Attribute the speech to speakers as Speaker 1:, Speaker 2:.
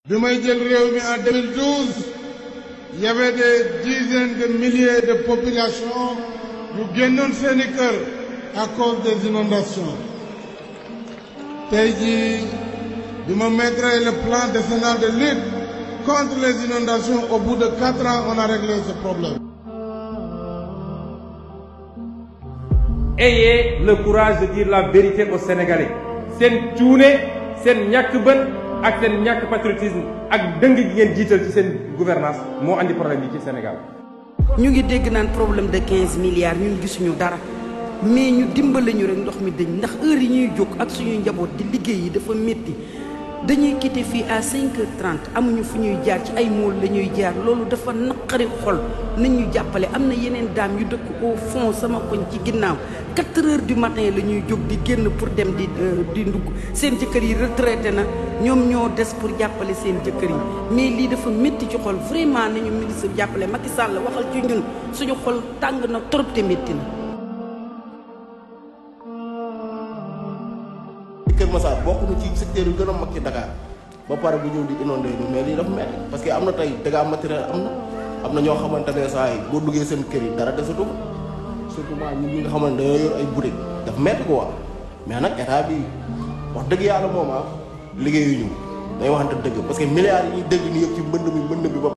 Speaker 1: bi may jël réew mi en 2012 il y avait des dizaines de milliers de populations yu génnoon seeni kër à cause des inondations tey jii bi ma mettre le plan décennal de lutte contre les inondations au bout de quatre ans on a réglé ce problème.
Speaker 2: Ayez le courage de dire la vérité aux Sénégalais seen cuune seen ñàkk bën ak seen ñàkk patriotisme ak dëng gi ngeen jiital ci seen gouvernance moo andi problème yi ci Sénégal.
Speaker 3: ñu ngi dégg naan problème de 15 milliards ñun gisuñu dara mais ñu dimbale ñu rek ndox mi dañ ndax heure yi ñuy jóg ak suñuy njaboot di liggéey yi dafa métti dañuy quitté fii à 5h30 amuñu fu ñuy jaar ci ay mool la ñuy jaar loolu dafa naqari xol nañ ñu jàppale am na yeneen daam yu dëkk au fond sama koñ ci ginnaaw 4 heures du matin la ñuy jóg di génn pour dem di di ndugg seen jëkkër yi retraité na ñoom ñoo des pour jàppale seen jëkkër yi mais lii dafa métti ci xol vraiment nañu ministre jàppale Macky Sall waxal ci ñun suñu xol tàng na trop te métti na.
Speaker 4: Kër Massar bokk na ci secteur yu gën a mag ci Dakar ba pare bu ñëw di inondé ñu mais lii dafa metti parce que am na tey dégâts matériel am na am na ñoo xamante ne saa yi boo duggee seen kër yi dara desatu ko surtout maa ñun ñi nga xamante ne dañoo yor ay boutique dafa metti ko waa mais nag état bi wax dëgg yàlla moom ah liggéeyuñu day waxante dëgg parce que milliards yi ñuy dégg ni yëpp ci mbënd mi mbënd bi ba